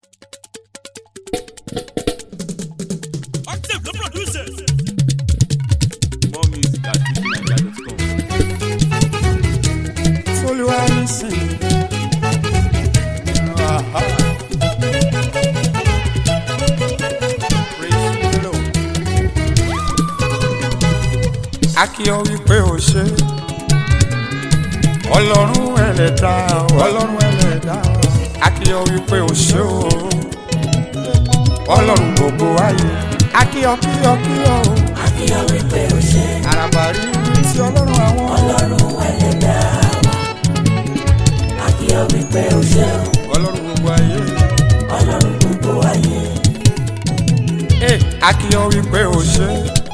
Active the producers. More music at twitchnigeria.com. Olúwa nísìn. Aha. Praise the Lord. A kí ọ wípé o ṣe. Ọlọ́run ẹlẹ́dá ọlọ́run ẹlẹ́dá. A kí ọ wípé o ṣe o. Ọlọ́run gbogbo ayé. A kí ọ kí ọ kí ọ o. Akíyọ̀ wípé o ṣe Àràbà rí ti ọlọ́run àwọn. ọlọ́run ẹlẹ́dá wa. Akíyọ̀ wípé o ṣe Ọlọ́run gbogbo ayé. ọlọ́run gbogbo ayé. Hey, akíyọ wípé o ṣe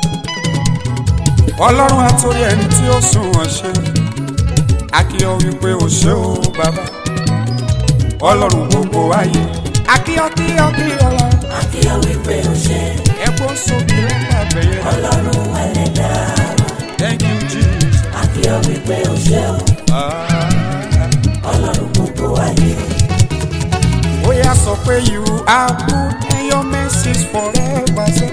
ọlọ́run àtòrí ẹni tí ó sùn wọ́n ṣe akíyọ wípé o ṣe o bàbá ọlọ́run gbogbo ayé akíyọ kíyọ kíyọ lọ Akíyọ̀ wípé o ṣe ẹ̀kọ́ sókè lọ́pàá bẹ̀yẹ ọlọ́run ẹlẹ́dá wa. thank you jesus Akíyọ̀ wípé o ṣe ah, ọlọ́run gbogbo ayé. ó yà sọ pé you are good and your mercies forever say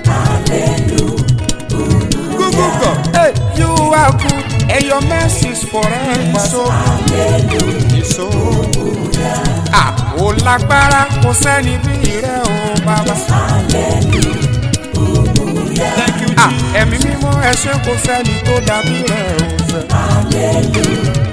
Google hey you are good and your mercies forever so so ah ó lágbára kò sẹ́ni bí rẹ̀ o bàbá. Thank you, ah ẹ̀mí mímọ́ ẹ ṣé kò sẹ́ni tó dàbí rẹ̀ o fẹ́.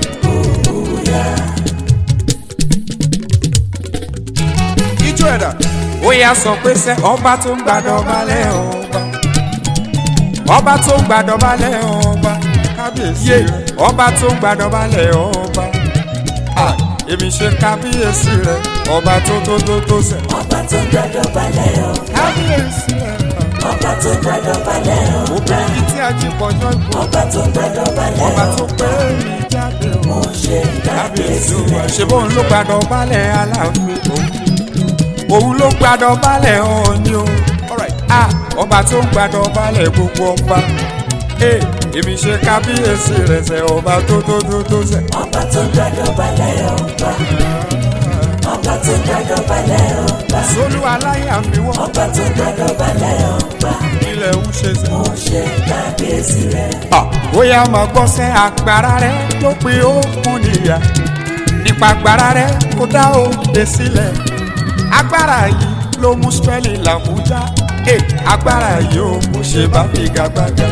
ijó ẹ̀dá ó yà sọ pé sẹ́ ọba tó ń gbàdọ̀ balẹ̀ ọba ọba tó ń gbàdọ̀ balẹ̀ ọba kábíyèsí rẹ̀ ọba tó ń gbàdọ̀ balẹ̀ ọba Ah, èmi ṣe kábíyèsí rẹ̀ ọba tó tó tó tó sẹ́ Ọba tó gbàdọ̀ balẹ̀ o, kábíyèsí rẹ̀ ọba tó gbàdọ̀ balẹ̀ o, obìnrin tí a jí pọ̀jọ́ ìbò ọba tó gbàdọ̀ balẹ̀ ọba o. tó pé mi jáde o Mo ṣe kábíyèsí kábíyèsí wa rẹ̀. ṣe bóun ló gbàdọ̀ balẹ̀ aláàfin òun òun ló gbàdọ̀ balẹ̀ ọ̀ọ́ni o Ah, ọba tó ń gbàdọ̀ balẹ̀ gbogbo ọba Eh, èmi ṣe kábíyèsí rẹ̀ sẹ́ ọba tó tó tó tó sẹ́ Ọba tó gbàdọ̀ balẹ̀ ọba. Ọba tó gbàdọ̀ balẹ̀ ọba. sólú aláyàfíwọ́ Ọba tó gbàdọ̀ balẹ̀ ọba. ilẹ̀ ń ṣe sẹ́. Mo ṣe kábíyèsí rẹ̀. bóyá máa gbọ́ sẹ́ agbára rẹ̀ ló pe òkun níyà nípa agbára rẹ̀ kó dá òde sílẹ̀ agbára yìí ló mú spẹ́lì làbújá Eh, agbára yìí ó kò ṣe bá figagbága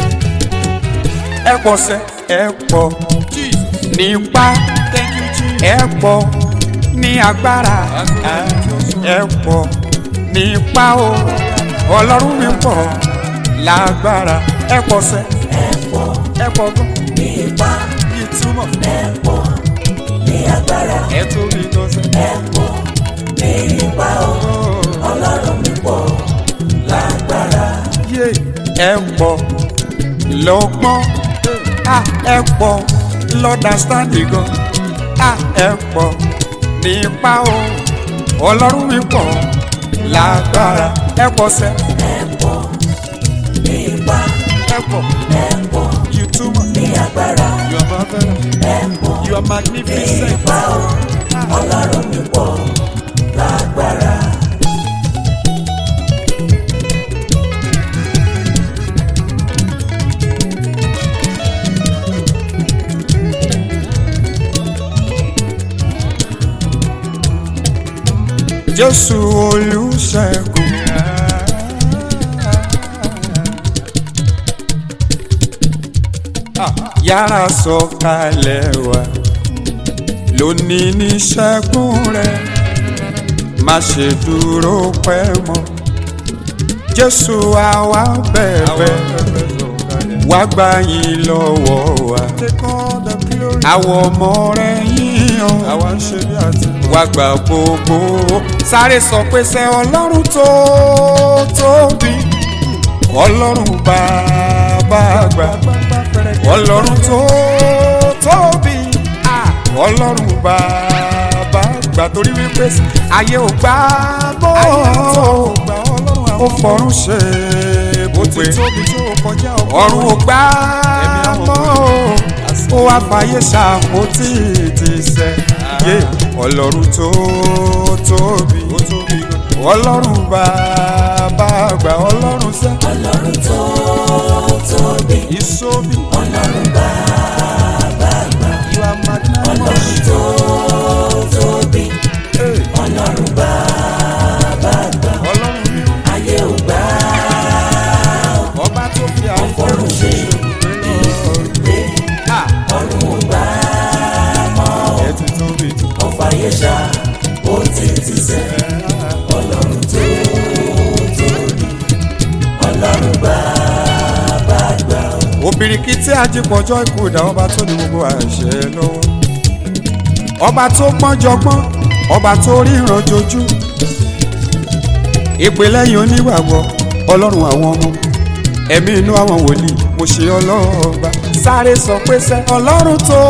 ẹ pọ̀ sẹ́ ẹ pọ̀ nípa ẹ pọ̀ ní agbára ẹ pọ̀ nípa o ọlọ́run mi pọ̀ lágbára ẹ pọ̀ sẹ́ Ẹ̀pọ̀ ẹ pọ̀ gan ní ipá, ìtumọ̀ ẹ̀pọ̀ ní agbára, ẹ tóbi gan sẹ́. ẹ̀pọ̀ ní ipá o. Ọlọ́run mi pọ̀ lágbára. yé ẹ pọ̀ lọ́gbọ́n à ẹ pọ̀ lọ́dàstáǹdì gan à ẹ pọ̀ nípa o ọlọ́run mi pọ̀ lágbára ẹ pọ̀ sẹ́ Ẹ̀pọ̀ ní ipá, ẹ pọ̀ ẹ̀pọ̀ ìtumọ̀ ní agbára, you are marvelous ẹ̀pọ̀ you are ní magnificent. ipá o. Ọlọ́run mi pọ̀ lágbára. jésù olùṣègùn. yára sọ̀kalẹ̀ wá lónìí ní ṣẹ́gun rẹ̀ má ṣe dúró pẹ́ mọ́ jésù àwa bẹ̀bẹ̀ wá gbà yín lọ́wọ́ wa àwọn ọmọ rẹ̀ yíyan wá gbà gbogbo sáré sọ pé sẹ́ ọlọ́run tó tóbi ọlọ́run bàbá àgbà ọlọ́run tó tóbi ah, ọlọ́run bàbá àgbà torí wípé ayé ò gbà bọ́ ó fọ̀run ṣe ibùgbé ọ̀run ò gbà mọ́ ó wá fàyè ṣàpótí ti sẹ́ yé ọlọ́run tó tóbi ọlọ́run bàbá àgbà ọlọ́run sẹ́ ọlọ́run tó tóbi ìsómi ọlọ́run bàbá àgbà you are magnanimous ọlọ́run tó tóbi ọlọ́run bàbá àgbà ọlọ́run mi ayé ò gbà ọba tó fi àwọn fọ́run ṣe ibùgbé ọ̀run ò gbà ẹ̀ ti tóbi jù. ọ̀fà yẹ̀ṣà ó ti ti sẹ́ ọlọ́run tó tóbi ọlọ́run bàbá àgbà obìnrin tí ajípọ̀jọ́ ikú ìdá ọba tó ní gbogbo àṣẹ lọ́wọ́ ọba tó pọ́njọgbọ́n ọba tó ríran jojú ìpè lẹ́yìn onígbàgbọ́ ọlọ́run àwọn ọmọ ẹ̀mí inú àwọn wòlíì mo ṣe ọlọ́ọ̀ba sáré sọ pé sẹ́ ọlọ́run tó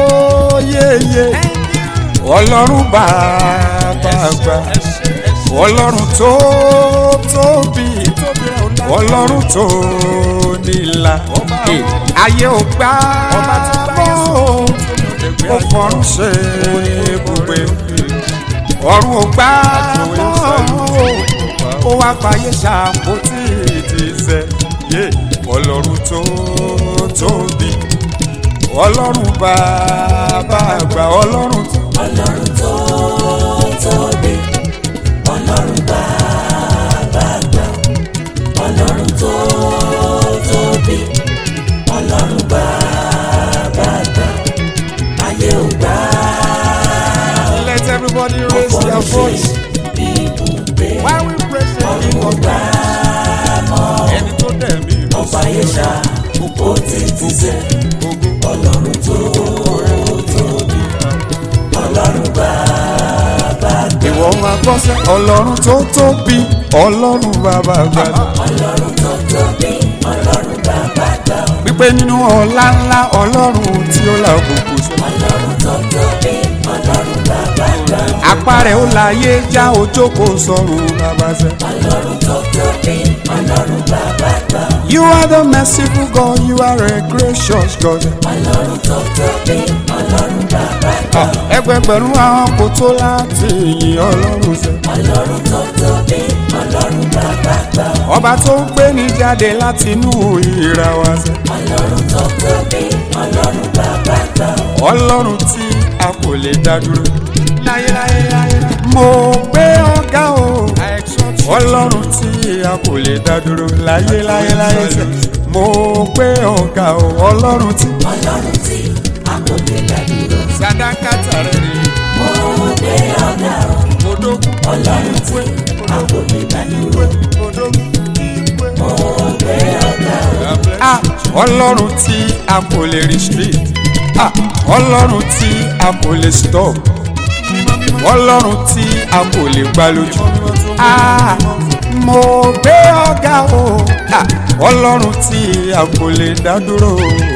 yéye ọlọ́run bàbá àgbà ọlọ́run tó tóbi ọlọ́run tó nílà ayé ò gbà mọ́ ó fọrún ṣe ibùgbé ọ̀run ò gbà mọ́ ó wá fàyè ṣàpótí ìdíṣẹ́ yé ọlọ́run tó tóbi ọlọ́run bàbá àgbà ọlọ́run tó. ọlọ́run tó tóbi ọlọ́run bàbá àgbà ọlọ́run tó tóbi ọlọ́run bàbá àgbà ayé ò gbà Let everybody raise their voice. ibùgbé While we praise the ọ̀run King ò of gbà ẹni tó dẹ̀ mí lọ ọ̀fà yẹ̀ṣà ó ti ti sẹ́ ọlọ́run tó tóbi ọlọ́run bàbá àgbà ìwọ máa gbọ́ sẹ́ ọlọ́run tó tóbi ọlọ́run bàbá àgbàdo. ọlọ́run tó tóbi ọlọ́run bàbá àgbà wípé nínú ọlá ńlá ọlọ́run tí ó la òkùnkùn sọ. ọlọ́run tó tóbi ọlọ́run bàbá àgbà apá rẹ̀ ó láyé já ojókòó sọ̀rùn bàbá sẹ́. ọlọ́run tó tóbi ọlọ́run bàbá àgbà You are the merciful God, you are a gracious God. ọlọ́run tó tóbi ọlọ́run bàbá àgbà ẹgbẹgbẹ̀rún àwọn kò tó láti yìn ọlọ́run sẹ́. ọlọ́run tó tóbi ọlọ́run bàbá àgbà ọba tó ń gbé ní jáde láti inú ìra wa sẹ́. ọlọ́run tó tóbi ọlọ́run bàbá àgbà ọlọ́run tí a kò lè dá dúró. láyéláyé láyé. mo gbé ọ̀gá o. ọlọ́run tí a kò lè dá dúró. láyéláyé láyé sẹ́. mo gbé ọ̀gá o. ọlọ́run tí. ọlọ́run tí a kò lè dá dúró sadakata rẹ̀ rí. mo gbé ọ̀gá o odókun. ọlọ́run tí a kò lè dá dúró odókun. mo gbé ọ̀gá o ah ọlọ́run tí a kò lè restrict ah ọlọ́run tí a kò lè stop ọlọ́run tí a kò lè gbá lójú ah mo gbé ọ̀gá o ah ọlọ́run tí a kò lè dá dúró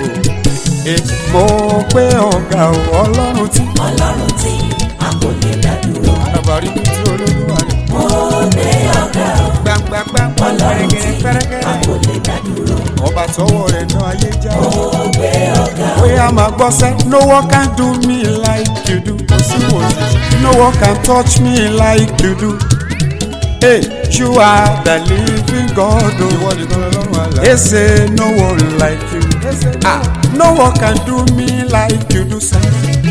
eh, mo gbé ọ̀gá o ọlọ́run tí. ọlọ́run tí a kò lè dá dúró àbárí mi tí olólùwà rẹ̀ mo gbé ọ̀gá o gbàngbàngbà ọlọ́run tí a pẹ́rẹ́gẹ́rẹ́ kò lè dá dúró ọba tọwọ́ rẹ̀ náà ayé já o. mo gbé ọ̀gá o Oya ma gbọ́ sẹ́, no one can do me like you do. Kò sí wò sí. No one can touch me like you do. Hey, you are the living God. Ìwọ nìkan lọ́rùn àlá. They say no one like you. Ah, no one can do me like you do, sir.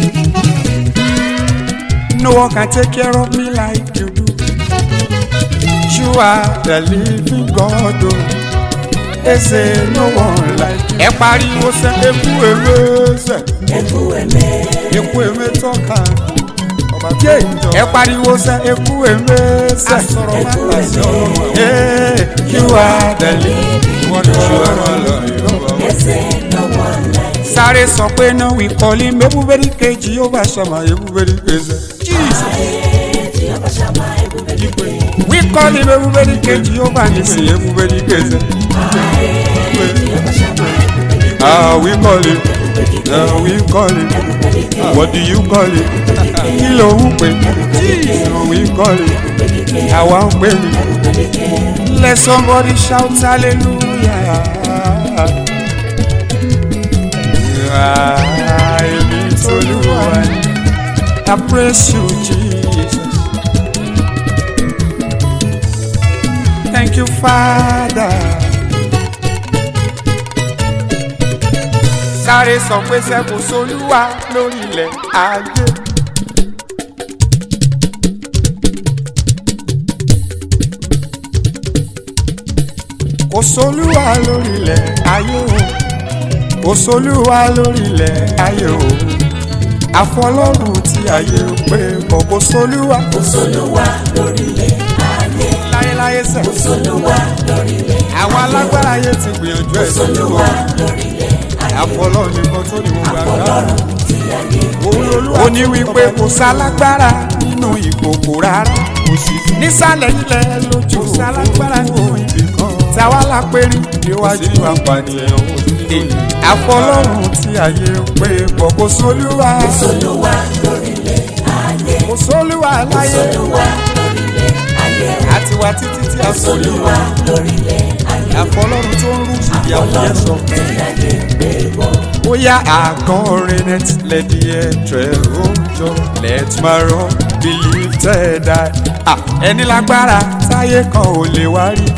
No one can take care of me like you do. You are the living God. Oh. They say no one like you. Ẹ pariwo sẹ́, eku ewé sẹ́ ẹkú ẹ̀mẹ́ eku eme tọ́ka ọba jẹ́ ìjọ. ẹ pariwo sẹ eku eme sẹ. asọ̀rọ̀ máa ẹkú ta sí ọlọ́run àwọn. ẹ̀mẹ́ ee kí wà á dẹ̀lí. wọ́n ní ṣù ẹ̀rọ lọ ìrọ̀bà. ẹsẹ̀ lọ́wọ́ láì sáré sọ pé náà wí kọ́lí mẹ́búbẹ́rì kejì yóò bá ṣàmà ebúbẹ́rì kejì. jesus tí ọba ṣàmà ẹkú bẹ́ẹ̀ wí kọ́lí mẹ́búbẹ́rì kejì yóò bá ní sí ebúbẹ́rì kejì. ah wí kọ́lí ah wí kọ́lí what do you call it kí ló ń pè jesus wí kọ́lí àwa ń pè mí. let somebody shout hallelujah. Ah, èmi t'Olúwa ni. I praise you, Jesus. you father. sáré sọ pé sẹ́kù solúwa lórí ilẹ̀ ayé. kò solúwa lórí ilẹ̀ ayé o kò solúwa lórí ilẹ̀ ayé o àfọlọ́run tí ayé ń pè bọ̀ kò solúwa kò sólúwa lórílẹ̀ ayé láyéláyé sẹ̀. kò sólúwa lórílẹ̀ àwọn alágbára ayé ti gbìyànjú ẹ̀ sólúwa solúwa lórílẹ̀ ayé àfọlọ́run nìkan tó ní gbogbo àgbára. ọlọ́run tí ayé ó ní wípé kò sálágbára nínú ìkòkò rárá kò sí nísàlẹ̀ ilẹ̀ lójú sálágbára nínú ibì kan táwa la pérí níwájú apànìyàn àfọlọ́run tí ayé ń pè bọ̀ kò sólúwa kò sólúwa lórílẹ̀ ayé kò sólúwa láyé sólúwa lórílẹ̀ ayé àti wá títí tí a sólúwa sólúwa lórílẹ̀ ayé àfọlọ́run tó ń rú ìyàwó yẹn sọ. ọlọ́run tí ayé gbé bọ̀ Oya akọrinnet lẹ́dí ẹ̀trẹ̀ òjò let my run be lifted high. Ah, ẹni lágbára táyé kan ò lè wá rí.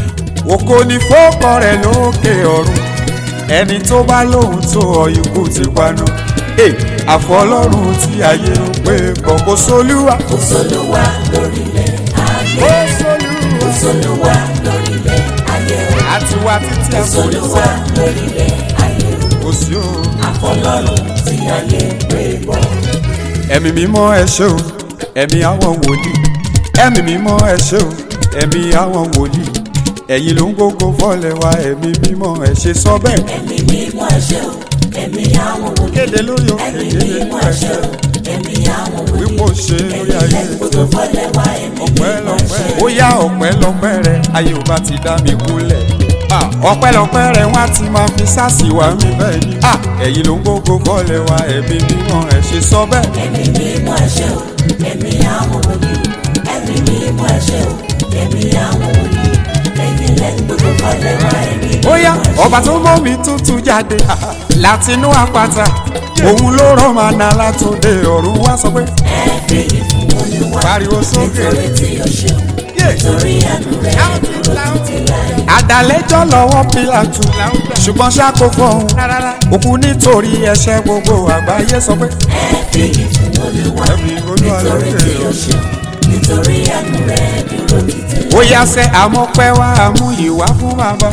Ògo ni fọ́kọ rẹ̀ lókè ọ̀run. Ẹni tó bá lóhun tó ọ ikú ti paná. Hey, àfọlọ́run tí ayé ń pè bọ̀ kò sólúwa. kò sólúwa lórílẹ̀ ayé Kò sólúwa. kò sólúwa lórílẹ̀ ayé Àti wá títí kò àforí sólúwa sẹ́, lórílẹ̀ ayé kò sí o. àfọlọ́run tí ayé gbé bọ̀. ẹ̀mí mímọ́ ẹ ṣé o ẹ̀mí àwọn wòlíì ẹ̀mí mímọ́ ẹ ṣé o ẹ̀mí àwọn wòlíì ẹ̀yin ló ń gbógo fọ́lẹ̀ wa ẹ̀mí mímọ́ ẹ ṣe sọ bẹ́ẹ̀. ẹ̀mí mímọ́ ẹ̀ṣẹ̀ o ẹ̀mí àwọn wòlíì kéde lórí òkè ẹ̀mí kéde mímọ́ lórí ẹ̀ṣẹ̀ ẹ̀ṣẹ̀ o ẹ̀mí àwọn wòlíì wípé ó ṣe lórí ayé gbogbo fọlẹ̀ wá ẹ̀mí ọpẹ́ mímọ́ lọ́pẹ́ ẹ̀ṣẹ̀ ó yá ọpẹ́ lọ́pẹ́ rẹ ayé ò bá ti dá mi kúnlẹ̀ Ah, ọpẹ́ lọ́pẹ́ rẹ wọ́n á ti máa fi sáàsì wá mi bẹ́ẹ̀ ni Ah, ẹ̀yin ló ń gbógo fọ́lẹ̀ wa ẹ̀mí mímọ́ ẹ ṣe sọ bẹ́ẹ̀. ẹ̀mí mímọ́ ẹ̀ṣẹ̀ o ẹ̀mí àwọn wòlíì ẹ̀mí mímọ́ ẹ̀ṣẹ̀ o ẹ̀mí àwọn wòlíì ẹ̀yin lẹ́nu gbogbo fọlẹ̀ wá ẹ̀mí mímọ́ bóyá ẹ̀ṣẹ̀ ọba tó mọ́ mi tuntun jáde látinú àpáta òun ló rán màná látòde ọ̀run wá sọ pé ẹ fi ìfún olúwa pariwo sókè nítorí tí o ṣeun nítorí àánú rẹ̀ dúró títí láé. àdàlẹ́jọ́ lọ́wọ́ pílàtù ṣùgbọ́n ṣáko fọ́hún òkú nítorí ẹ̀ṣẹ̀ gbogbo àgbáyé sọ pé ẹ fi ìfún olúwa ẹ̀mí olúwa nítorí lókè tí o ṣeun nítorí àánú rẹ̀ dúró títí láé. ó yá sẹ́ àmọ́pẹ́ wá àmú ìwá fún bàbá.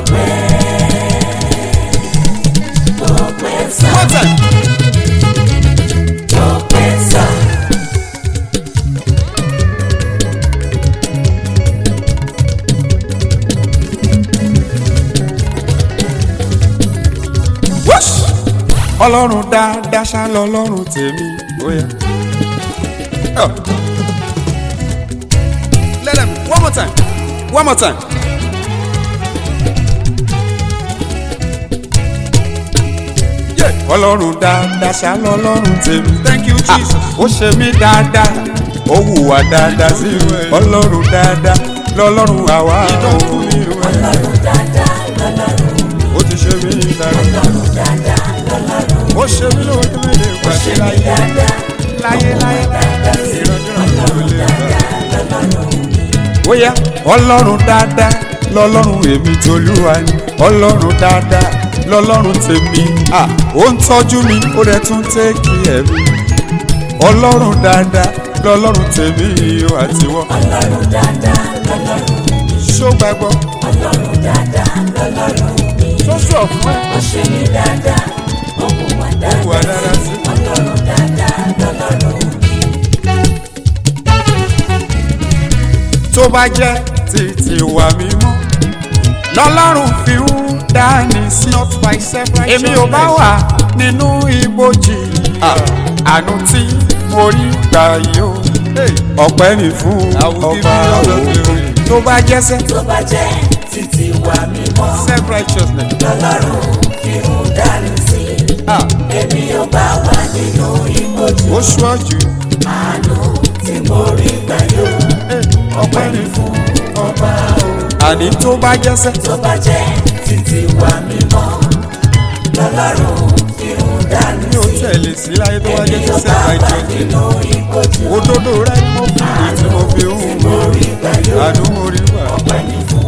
ọpẹ́ sá One time. ọpẹ́ sá Whoosh! ọlọ́run dáadáa ṣá lọ́lọ́run tèmi ó yá. Oh. Let them one more time one more time. Yeah. ọlọ́run dáadáa ṣá lọ́lọ́run tèmi. thank you jesus. ó ṣe mí dáadáa ó hùwà dáadáa sí mi. ọlọ́run dáadáa lọ́lọ́run àwa ò. ọlọ́run dáadáa lọ́lọ́run ó ti ṣe mí dáadáa. ọlọ́run dáadáa lọ́lọ́run ó ṣe mí lójú mi lè gbàgbé ṣe mí láyé dáadáa láyé láyé ìrọ̀jọ́ ọlọ́run dáadáa lọ́lọ́run bóyá ọlọ́run dáadáa lọ́lọ́run èmi tolúwa ni ọlọ́run dáadáa lọ́lọ́run tèmi à ó ń tọ́jú mi ó rẹ̀ tún tẹ́kì ẹ̀mí ọlọ́run dáadáa lọ́lọ́run tèmi ó àtiwọ́ ọlọ́run dáadáa lọ́lọ́run ṣó gbàgbọ́ ọlọ́run dáadáa lọ́lọ́run tó sọ fún ẹ ó ṣe mí dáadáa ó mú wa ó wà dáadáa dáadáa sí ọlọ́run dáadáa lọ́lọ́run tó bá jẹ́ títí wà mímọ́ lọ́lọ́run fi ń dání sí èmi ò bá wà nínú ibojì àánú tí mo rí gbà yìí o ọpẹ́ ni fún ọba òun tó bá jẹ́sẹ́ tó bá jẹ́ títí wa mímọ́ self righteousness lọ́lọ́run fi ń dání sí èmi ò bá wà nínú ìbòjú ó ṣọ́jú àánú tí mo rí gbà yóò ọpẹ́ ni fún ọba òun àní tó bá jẹ́sẹ́ tó bá jẹ́ títí wa mímọ́ lọ́lọ́run fi ń dání mi ò sí tẹ̀lé sí láyé tó bá èmi jẹ́ ò sí bá self wà righteousness nínú ìbòjú òdodo rẹ ni mo fi èyí tí mo fi ń mo rí gbà yóò àánú mo rí wà. ọpẹ́ ní fún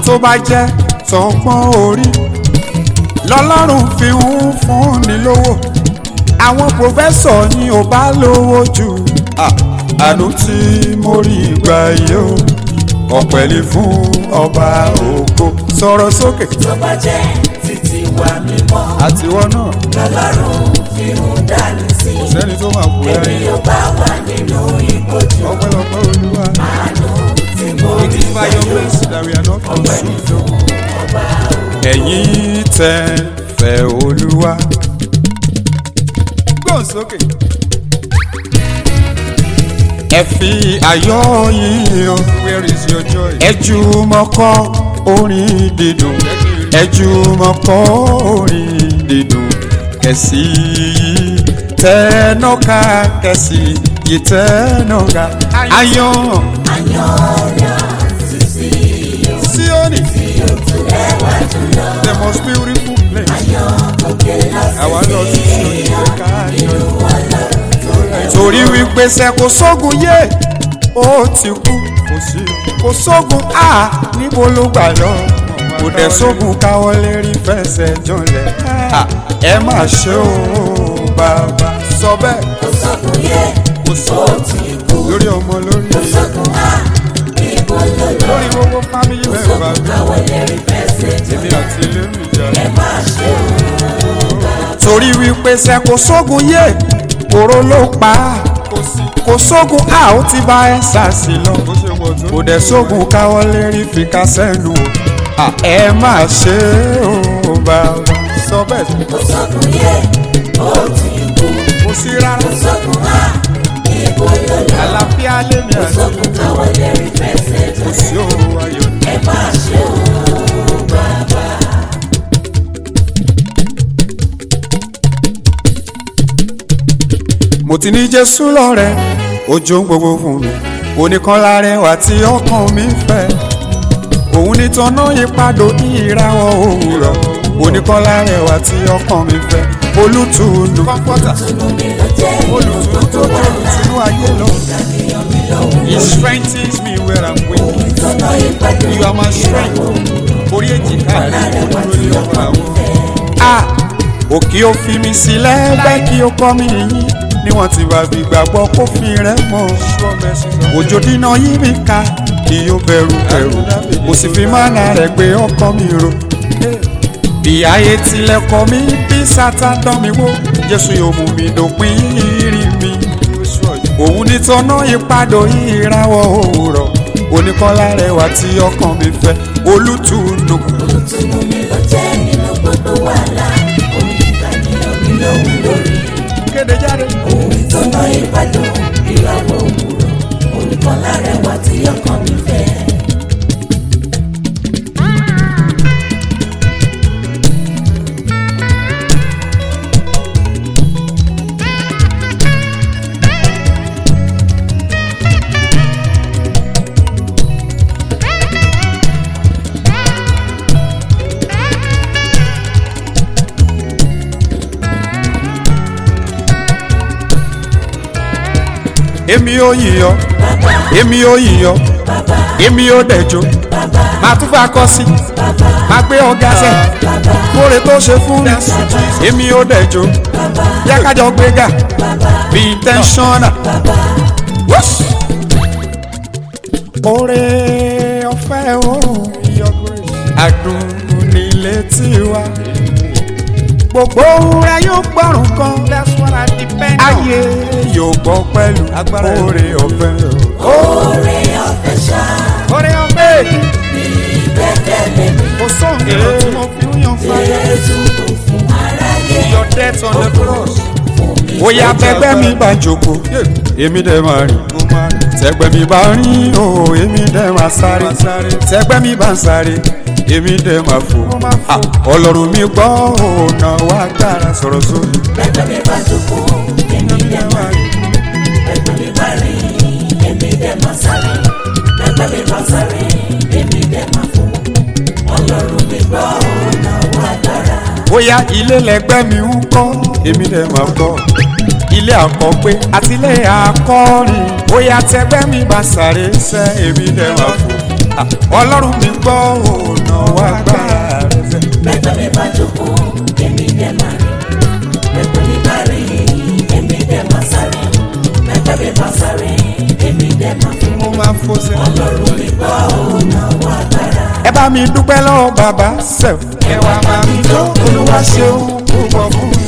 tó bá jẹ́ tọgbọ́n orí lọ́lọ́run fi ń fúnni lówó àwọn pòfẹ́sọ̀ ni ò bá lówó jù Ah, àánú tí mo rí gbà yìí o ọ̀pẹ̀lẹ̀ fún ọba ògo sọ̀rọ̀ sókè tó bá jẹ́ títí wà mímọ́ àtiwọ́ náà lọ́lọ́run fi ń dání sí sẹ́ni tó máa kú èmi lẹ́yìn yóò bá wà nínú ìkojú ọpẹ́lọpẹ́ olúwa. àánú tí mo It rí is by your grace that we are not consumed. Ẹ̀yin tẹ́ fẹ́ Olúwa. Gbọ́n sókè. Ẹ fi ayọ̀ yín hàn. Where is your joy? Ẹ jùmọ̀ kọ orin dídùn. Ẹ jùmọ̀ kọ orin dídùn. Kẹ̀sì yìí tẹ́nọ́ká kẹ̀sì yìí tẹ́nọ́ká. Ayọ̀ Sioni. The most beautiful place. Àwa lọ sí Sioni ká yọ. Torí wípé ṣe kò sógun yé, ó ti kú. Kò sógun á níbo ló gbà lọ. Kò dẹ̀ sógun káwọ́ lérí fẹsẹ̀ jọlẹ̀. À, Ẹ má ṣe o bàbá. Sọ bẹ́ẹ̀ sọ́kùn yẹ kò sí ó ti kú lórí ọmọ lórí sọ́kùn á ibo ló lọ lórí gbogbo fámìlì mẹ́fà mi. káwọ́ lérí fẹsẹ̀ jọ Èmi àti ilé mi jà. ẹ má ṣe o torí wípé ṣe kò sógun yé kóró ló pa á kò sógun a ó ti bá ẹ ṣàṣì lọ kò dẹ̀ sógun káwọ́ lérí fi ká sẹ́nu o À, ẹ má ṣe o bàbá sọ bẹ́ẹ̀ sọ́kùn yẹ ó ti kú kò sí rárá sọ́kùn á ibo ló lọ àlàáfíà lèmi àti sọ́kùn káwọ́ lérí fẹsẹ̀ jọ kò sí òru ayọ̀ ní. ẹ má ṣe o bàbá. mo ti ní jésù lọ́rẹ̀ ojú ń gbogbo fún mi oníkan lárẹwà tí ọkàn mi fẹ́ òun ní tọ́nà ìpadò ìràwọ̀ òwúrọ̀ oníkan lárẹwà tí ọkàn mi fẹ́ olùtùnú kọ́ńpọ́tà mi ló jẹ́ olùtùnú tó tó tinú ayé lọ. he strengthens me where i'm weak ìtọ́nà ìpàdé you are my strength orí èjìká rẹ̀ ló lé ọ̀rọ̀ àwọn. a òkè ó fi mi sílẹ̀ bẹ́ẹ̀ kí ó kọ́ mi yín níwọ̀n tí bá fi gbàgbọ́ kó fi rẹ̀ mọ́ òjò dínà yí mi ká kí ó bẹ̀rù bẹ̀rù kò sì fi mánà rẹ̀ gbé ọkàn mi ro bí ayé tilẹ̀ kọ́ mi bí sátán dán mi wó jésù yóò mú mi dòpin ìrìn mi òun ní tọ́nà ìpadò ìràwọ̀ òwúrọ̀ oníkọ́lá rẹwà tí ọkàn mi fẹ́ olùtùnú olùtùnú mi ló jẹ́ nínú gbogbo wàhálà onígbà ní omi lòun lórí kéde jáde. òun ìtọ́nà ìpàdé ìràwọ̀ òwúrọ̀ olùkọ́ lárẹwà tí ọkàn mi fẹ́. èmi ò yíyọ èmi ò yíyọ èmi ò dẹjọ màá tún fà kọ sí màá gbé ọgá sẹ kóre tó ṣe fún mi èmi ò dẹjọ yá kájọ gbéga bí intentional. Whoosh! Oore ọ̀fẹ́ o adùn nílé tiwa gbogbo ohun rẹ yóò gbọ́rùn kan ayé yóò gbọ́ pẹ̀lú oore ọ̀fẹ́ o. oore ọ̀fẹ́ ṣá oore ọ̀fẹ́ gbẹ́kẹ̀lé mi kò sóhun èrò tí mo fi ń yan fáyà jésù kò fún aráyé your death on the cross. Oya tẹgbẹ́ mi bá jókòó, èmi dẹ̀ máa rìn. Tẹgbẹ́ mi bá rìn o, èmi dẹ̀ máa sáré. Tẹgbẹ́ mi bá ń sáré, èmi dẹ̀ máa fò. Ah, Ọlọ́run mi gbọ́ ọ̀nà wa gbára sọ̀rọ̀ sórí. gbẹ́gbẹ́ mi bá jókòó èmi dẹ̀ máa rìn gbẹ́gbẹ́ mi bá rìn èmi dẹ̀ máa sáré gbẹ́gbẹ́ mi bá sáré èmi dẹ̀ máa fò ọlọ́run mi gbọ́ ọ̀nà wa dára. Bóyá ilé lẹgbẹ́ mi ń kọ́, èmi dẹ̀ máa kọ́. Ilé àkọ́gbé àti ilé àkọ́rin. Bóyá tẹgbẹ́ mi bá sáré sẹ́, èmi dẹ̀ máa fò. Ah, Ọlọ́run mi gbọ́ ọ̀nà náwó agbára rẹ̀ sẹ́. Bẹ́gbẹ́ mi bá jókòó, èmi dẹ̀ máa rìn. Bẹ́gbẹ́ mi bá rìn, èmi dẹ̀ máa sáré. Bẹ́gbẹ́ mi bá sáré, èmi dẹ̀ máa fò. mo máa fò sẹ́. Ọlọ́run mi gbọ́ òun náwó agbára. ẹ bá mi dúpẹ́ lọ́wọ́ bàbá sẹ́f. ẹ wá máa mi jó olúwa ṣeun púpọ̀ fún mi.